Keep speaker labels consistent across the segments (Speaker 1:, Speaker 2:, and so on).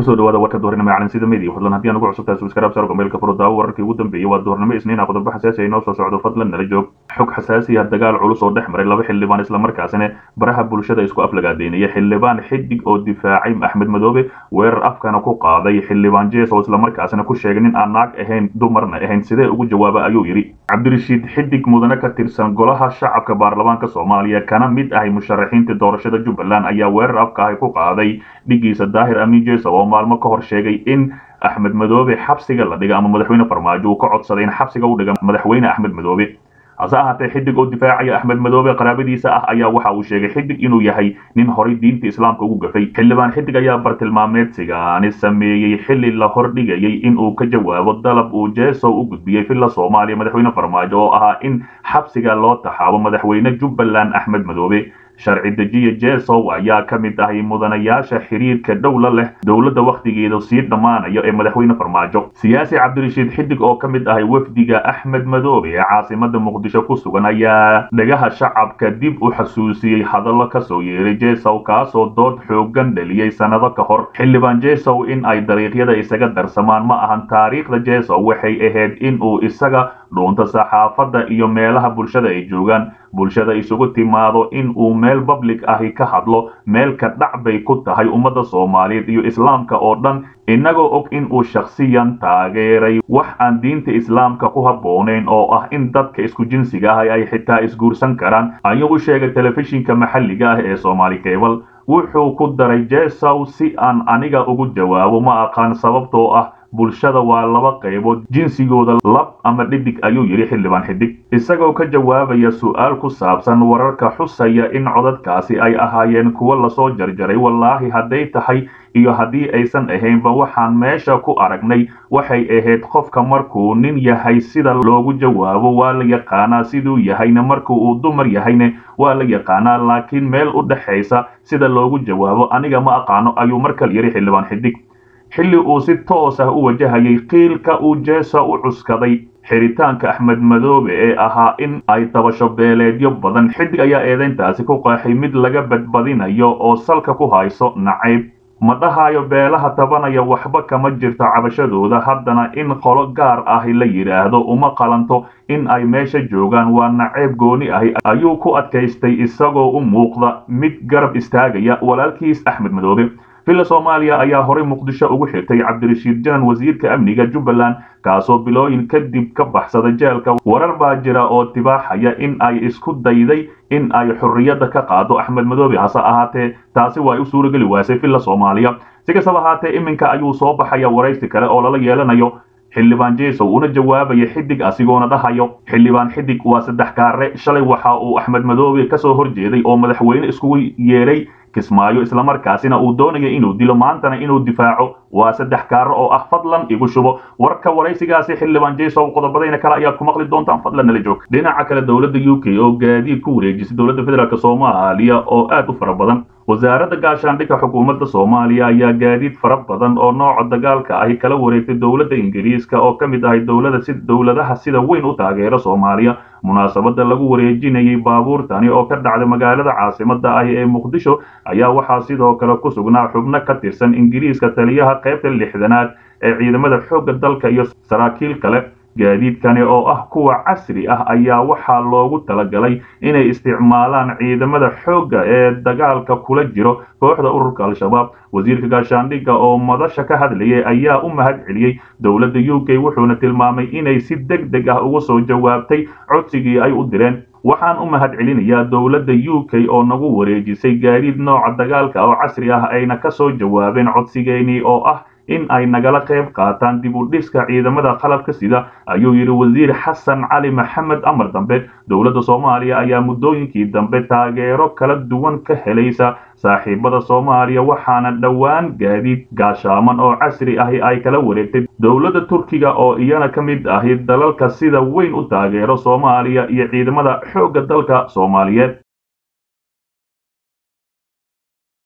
Speaker 1: kusoo dhawaada warka doornimo ee calansida media fadlan haddii aan ugu cusubtahay subscribe sar gmailka furo daawo wararkii ugu dambeeyey waa doornimo isniina qodobo xasaasi ay noo soo socdo fadlan nala joog xog xasaasi ah dagaal culus oo dhex maray laba xildhibaan islamarkaasina baraha bulshada isku aflagaadeynaya xildhibaan xidig oo difaacay axmed madoobe weerar afkana ku qaaday xildhibaan jees oo islamarkaasina ku sheegay nin aan naag ahayn dumarna ahayn sidee ugu jawaaba ayuu yidhi cabdirashiid xidig mudane ka tirsan golaha shacabka baarlamaanka soomaaliya kana mid ahay musharaxiinta doorashada jubbaland ayaa weerar afka ahi ku qaaday dhigiisa daahir amiin jees oo maalmo ka hor sheegay in axmed madoobe xabsiga la dhiga ama madaxweyne farmaajo uu ka codsaday in xabsiga u dhiga madaxweyne axmed madoobe hase ahaatee xidig oo difaacaya axmed madoobe qaraabadiisa ah ayaa waxa uu sheegay xidig inuu yahay nin horay diinta islaamka ugu gafay xildhibaan xidig ayaa bartilmaameedsigaani sameeyey xili la hordhigayay in uu ka jawaabo dalab uu jeesow u gudbiyey villa soomaaliya madaxweyne farmaajo oo ahaa in xabsiga loo taxaabo madaxweyne jubbaland axmed madoobe sharci dejiye jesow ayaa ka mid ahay mudanayaasha xiriirka dhowla leh dowladda wakhtigeeda sii dhammaanayo ee madaxweyne farmaajo siyaasi cabdirashiid xidig oo ka mid ahay wafdiga axmed madoobe ee caasimada muqdisho ku sugan ayaa dhagaha shacabka dib u xasuusiyey hadallo kasoo yeeray jesow kaasoo dood xoogan dhaliyey sannado ka hor xildhibaan jesow in ay dariiqyada isaga darsamaan ma ahan taariikhda jesow waxay ahayd in uu isaga dhuunta saxaafadda iyo meelaha bulshada ay joogaan bulshada isugu timaado in uu meel public ahi ka hadlo meel ka dhac bay ku tahay ummadda soomaaliyeed iyo islaamka oo dhan innagoo og in uu shakhsiyan taageeray wax aan diinta islaamka ku habbooneyn oo ah in dadka isku jinsiga ah ay xitaa isguursan karaan ayuu u sheegay telefishinka maxalliga ah ee soomaali cebal wuxuu ku daray jesow si aan aniga ugu jawaabo ma aqaan sababtoo ah bulshada waa laba qaybood jinsigooda lab ama dhidig ayuu yidhi xildhibaan xidig isagoo ka jawaabaya su-aal ku saabsan wararka xusaya in codadkaasi ay ahaayeen kuwo lasoo jarjaray wallaahi hadday tahay iyo haddii aysan ahaynba waxaan meesha ku aragnay waxay ahayd qofka markuu nin yahay sida loogu jawaabo waa la yaqaanaa siduu yahayna marka uu dumar yahayna waa la yaqaanaa laakiin meel u dhexaysa sida loogu jawaabo aniga ma aqaano ayuu markale yidhi xildhibaan xidig xilli uu si toos ah u wajahayay qiilka uu jeesa u cuskaday xiritaanka axmed madoobe ee ahaa in ay tabasho beeleedyo badan xidig ayaa eedayntaasi ku qeexay mid laga badbadinayo oo salka ku hayso nacayb ma dhahayo beelaha tabanaya waxba kama jirto cabashadooda haddana in qolo gaar ahi la yidhaahdo uma qalanto in ay meesha joogaan waa nacayb gooni ahi ayuu ku adkaystay isagoo u muuqda mid garab istaagaya walaalkiis axmed madoobe villa soomaaliya ayaa horay muqdisho ugu xirtay cabdirashiid janan wasiirka amniga jubbaland kaasoo bilooyin kadib ka baxsada jeelka warar baa jira oo tibaaxaya in ay isku dayday in ay xorriyadda ka qaado axmed madoobe hase ahaatee taasi waa u suurageli waasay villa soomaaliya si kastaba ahaatee iminka ayuu soo baxaya waraysi kale oo lala yeelanayo xildhibaan jesow una jawaabaya xidig asigoona dhahayo xildhibaan xidig waa saddex kaare shalay waxa uu axmed madoobe kasoo horjeeday oo madaxweyne iskugu yeedhay kismaayo islamarkaasina uu doonaya inuu dilo maantana inuu difaaco waa saddex kaaro oo ah fadlan igu shubo warka waraysigaasi xildhibaan jesow qodobadayna kale ayaad ku maqli doontaan fadlan nala joog dhinaca kale dowladda u k oo gaadiid ku wareejisay dowladda federaalk soomaaliya oo aad u fara badan wasaaradda gaashaandhigga xukuumadda soomaaliya ayaa gaadiid fara badan oo nooca dagaalka ahi kala wareegtay dowladda ingiriiska oo ka mid ahay dowlada si dowladaha sida weyn u taageera soomaaliya munaasabadda lagu wareejinayay baabuurtani oo ka dhacday magaalada caasimadda ahi ee muqdisho ayaa waxaa sidoo kale ku sugnaa xubno ka tirsan ingiriiska taliyaha qaybta lixdanaad ee ciidamada xoogga dalka iyo saraakiil kale gaadiidkani oo ah kuwa casri ah ayaa waxaa loogu talagalay inay isticmaalaan ciidamada xoogga ee dagaalka kula jiro kooxda ururka al-shabaab wasiirka gaashaandhigga oo madasha ka hadlayay ayaa u mahad celiyey dowladda u k wuxuuna tilmaamay inay si deg deg ah uga soo jawaabtay codsigii ay u direen waxaan u mahad celinayaa dowladda u k oo nagu wareejisay gaadiid nooca dagaalka oo casri ah ayna ka soo jawaabeen codsigeenii oo ah in ay nagala qayb qaataan dib u dhiska ciidamada qalabka sida ayuu yidhi wasiir xasan cali maxamed amar dambe dowladda soomaaliya ayaa muddooyinkii dambe taageero kala duwan ka helaysa saaxiibada soomaaliya waxaana dhowaan gaadiid gaashaaman oo casri ahi ay kala wareegtay dowladda turkiga oo iyana ka mid ahi dalalka sida weyn u taageero soomaaliya iyo ciidamada xoogga dalka soomaaliyeed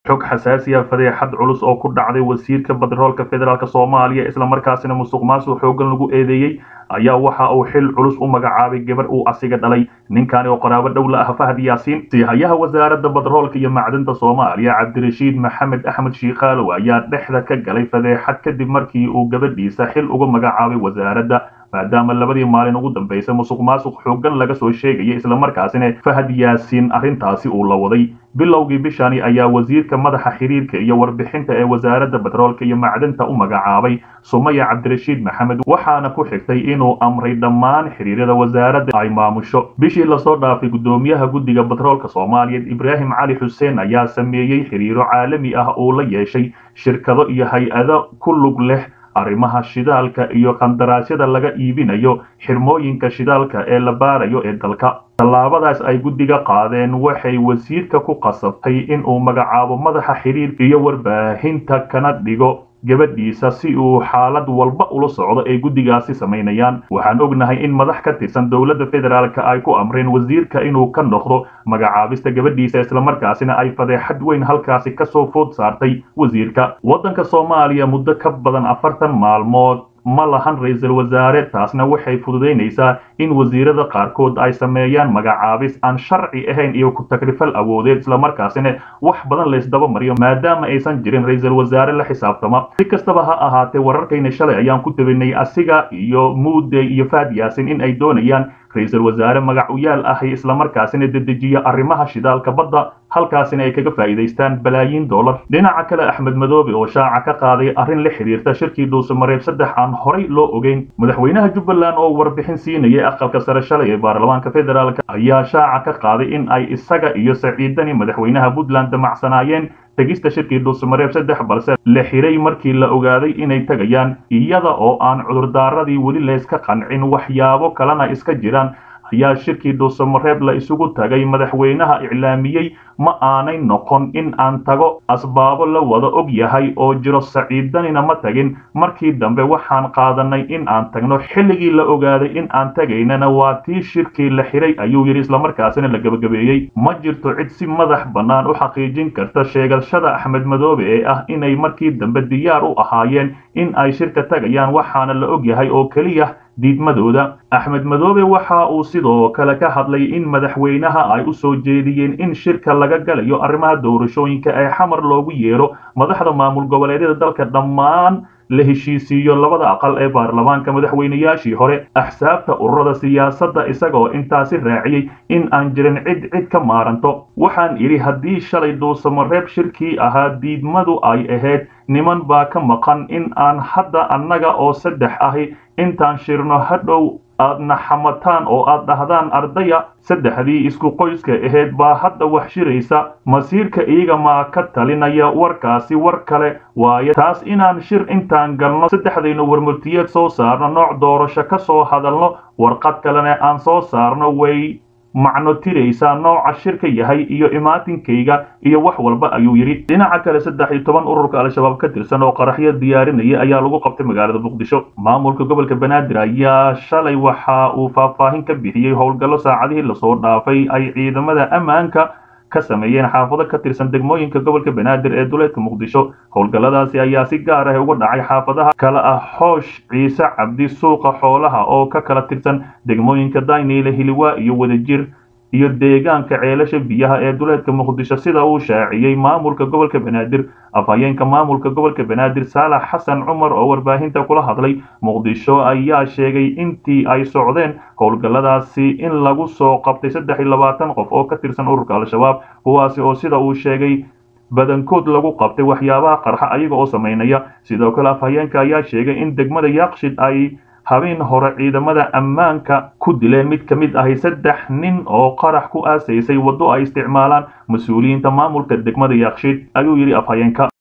Speaker 1: xog xasaasiya fadeexad culus oo ku dhacday wasiirka batroolka federaalk soomaaliya islamarkaasina musuq maasuq xoogan lagu eedeeyey ayaa waxa uu xil culus u magacaabay gabar uu asiga dhalay ninkani oo qoraabo dhowla ah fahad yaasiin sihayaha wasaaradda batroolka iyo macdinta soomaaliya cabdirashiid maxamed axmed shiikhaalow ayaa dhexda ka galay fadeexad kadib markii uu gabadhiisa xil uga magacaabay wasaaradda maadaama labadii maalin ugu dambaysay musuq maasuq xoogan laga soo sheegaya islamarkaasina fahad yaasiin arrintaasi uu la waday bilowgii bishani ayaa wasiirka madaxa xiriirka iyo warbixinta ee wasaaradda batroolka iyo macdinta u magacaabay sumaya cabdirashiid maxamed waxaana ku xigtay inuu amray dhammaan xiriirada wasaaradda ay maamusho bishii lasoo dhaafay guddoomiyaha guddiga batroolka soomaaliyeed ibraahim cali xuseen ayaa sameeyey xiriiro caalami ah uu la yeeshay shirkado iyo hay-ado ku lug leh arrimaha shidaalka iyo qandaraasyada laga iibinayo xirmooyinka shidaalka ee la baarayo ee dalka tallaabadaas ay guddiga qaadeen waxay wasiirka ku qasabtay inuu magacaabo madaxa xiriirka iyo warbaahinta kana dhigo gabadhiisa si uu xaalad walba ula socdo ay guddigaasi samaynayaan waxaan ognahay in madax ka tirsan dowladda federaalk ay ku amreen wasiirka inuu ka noqdo magacaabista gabadhiisa islamarkaasina ay fadeexad weyn halkaasi kasoo food saartay wasiirka waddanka soomaaliya muddo ka badan afartan maalmood ma lahan ra-iisul wasaare taasna waxay fududaynaysaa in wasiirada qaarkood ay sameeyaan magacaabis aan sharci ahayn iyo ku takrifal awoodeed islamarkaasina wax badan laysdaba mariyo maadaama aysan jirin ra-iisul wasaare la xisaabtama si kastaba ha ahaatee wararkayna shalay ayaan ku tabinay asiga iyo muude iyo faad yaasin in ay doonayaan ra-iisul wasaare magac u yaal ahi islamarkaasina dedejiya arrimaha shidaalka badda halkaasina ay kaga faa'iidaystaan balaayiin dollar dhinaca kale axmed madoobe oo shaaca ka qaaday arrin la xiriirta shirkii dhuusamareeb saddex aan horay loo ogeyn madaxweynaha jubbaland oo warbixin siinayay aqalka sare shalay ee baarlamaanka federaalk ayaa shaaca ka qaaday in ay isaga iyo saciidani madaxweynaha puntland damacsanaayeen tegista shirkii dhuusamareeb saddex balse la xiray markii la ogaaday inay tegayaan iyada oo aan cudurdaaradii weli layska qancin waxyaabo kalena iska jiraan ayaa shirkii dhuusamareeb la isugu tagay madaxweynaha iclaamiyey ma aanay noqon in aan tago asbaabo la wada og yahay oo jiro saciidanina ma tagin markii dambe waxaan qaadanay in aan tagno xilligii la ogaaday in aan tagaynana waa tii shirkii la xiray ayuu yidhi islamarkaasina la gebagabeeyey ma jirto cid si madax bannaan u xaqiijin karta sheegashada axmed madoobe ee ah inay markii dambe diyaar u ahaayeen in ay shirka tagayaan waxaana la og yahay oo keliya diidmadooda axmed madoobe waxa uu sidoo kale ka hadlay in madaxweynaha ay u soo jeediyeen in shirka laga galayo arrimaha doorashooyinka ee xamar loogu yeero madaxda maamul goboleedyada dalka dhammaan la heshiisiiyo labada aqal ee baarlamaanka madaxweynayaashii hore axsaabta ururada siyaasadda isagoo intaasi raaciyey in aan jirin cid cid ka maaranto waxaan idhi haddii shalay dhuusamareeb shirkii ahaa diidmadu ay ahayd niman baa ka maqan in aan hadda annaga oo saddex ahi intaan shirno hadhow aadna xamataan oo aad dhahdaan ardaya saddexdii isku qoyska ahayd baa hadda wax shiraysa masiirka iyaga maa ka talinaya warkaasi war kale waaye taas inaan shir intaan galno saddexdaynu warmurtiyeed soo saarno nooc doorasho ka soo hadalno warqad kalena aan soo saarno way macno tiraysaa nooca shirka yahay iyo imaatinkayga iyo wax walba ayuu yidhi dhinaca kale saddex iyo toban ururka al-shabaab ka tirsan oo qaraxyo diyaarinaya ayaa lagu qabtay magaalada muqdisho maamulka gobolka banaadir ayaa shalay waxa uu faahfaahin ka bixiyey howlgallo saacadihii lasoo dhaafay ay ciidamada ammaanka ka sameeyeen xaafado ka tirsan degmooyinka gobolka banaadir ee duleedka muqdisho howlgalladaasi ayaa si gaar ah uga dhacay xaafadaha kale ah xoosh ciise cabdi suuqa xoolaha oo ka kala tirsan degmooyinka dayniile hiliwaa iyo wadajir iyo deegaanka ceelasha biyaha ee duleedka muqdisho sida uu shaaciyey maamulka gobolka banaadir afhayeenka maamulka gobolka banaadir saalax xasan cumar oo warbaahinta kula hadlay muqdisho ayaa sheegay intii ay socdeen howlgalladaasi in lagu soo qabtay saddex iyo labaatan qof oo ka tirsan ururka al-shabaab kuwaasi oo sida uu sheegay badankood lagu qabtay waxyaabaha qarxa ayaga oo samaynaya sidoo kale afhayeenka ayaa sheegay in degmada yaaqshid ay habeen hore ciidamada ammaanka ku dileen mid ka mid ahi saddex nin oo qarax ku aasaysay waddo ay isticmaalaan mas-uuliyiinta maamulka degmada yaaqshid ayuu yidhi afhayeenka